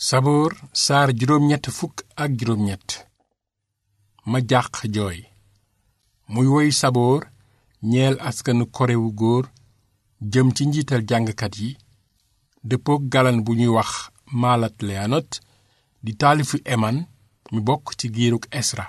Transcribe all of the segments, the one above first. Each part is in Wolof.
saboor saar juróom ñett fukk ak juróom ñett ma jàq jooy muy woy saboor ñeel askanu korewu góor jëm ci njiital jàngkat yi dëppook galan bu ñuy wax maalat leanot di taalifu eman mi bokk ci giiruk esra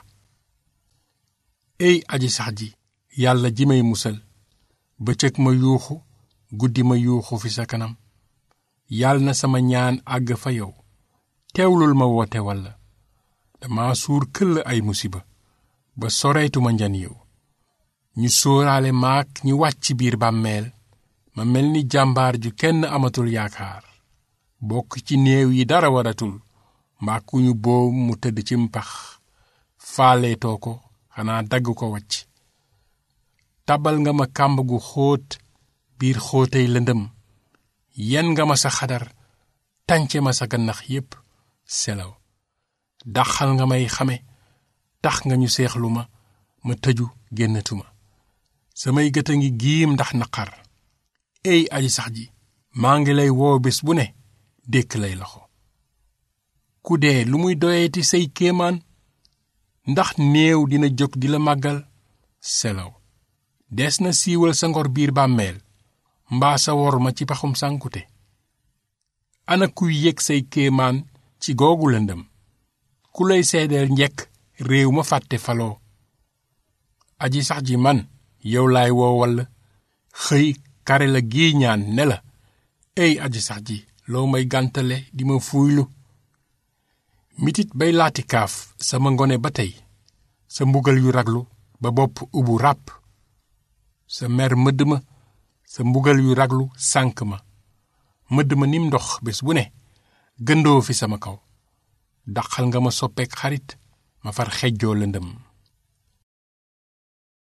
ey aji sax ji yàlla ji may musal bëccëg ma yuuxu guddi ma yuuxu fi sa kanam yàlla na sama ñaan àgg fa yow teewlul ma woote walla dama suur këll ay musiba ba soreetuma njan yow ñu sóoraale maak ñi wàcc biir bàmmeel ma mel ni jàmbaar ju kenn amatul yaakaar bokk ci néew yi dara waratul mbaa ku ñu boom mu tëdd ci mpax faaleetoo ko xanaa dagg ko wacc tabal nga ma kàmb gu xóot biir xóotay lëndëm yen nga ma sa xadar tànce ma sa gannax yépp selaw daxal nga may xame tax nga ñu seexlu ma ma tëju génnatuma samay gët a ngi giim ndax naqar ey aji sax ji maa ngi lay woo bés bu ne dékk lay loxo ku dee lu muy doyeeti say kéemaan ndax néew dina jóg di la màggal selaw des na siiwal sa ngor biir bàmmeel mbaa sa wor ma ci paxum sànkute ana kuy yëg say kéemaan ci googu lëndëm ku lay seedeel njekk réew ma fàtte faloo aji sax ji man yow laay woo walla xëy kare la gii ñaan ne la ey aji sax ji loo may gàntale di ma fuuylu mitit bay laati kaaf sama ngone ba tey sa mbugal yu raglu ba bopp ubu ràpp sa mer mëdd ma sa mbugal yu raglu sànk ma mëdd ma nim ndox bés bu ne gëndoo fi sama kaw daqal nga ma soppeek xarit ma far xejjoo lëndëm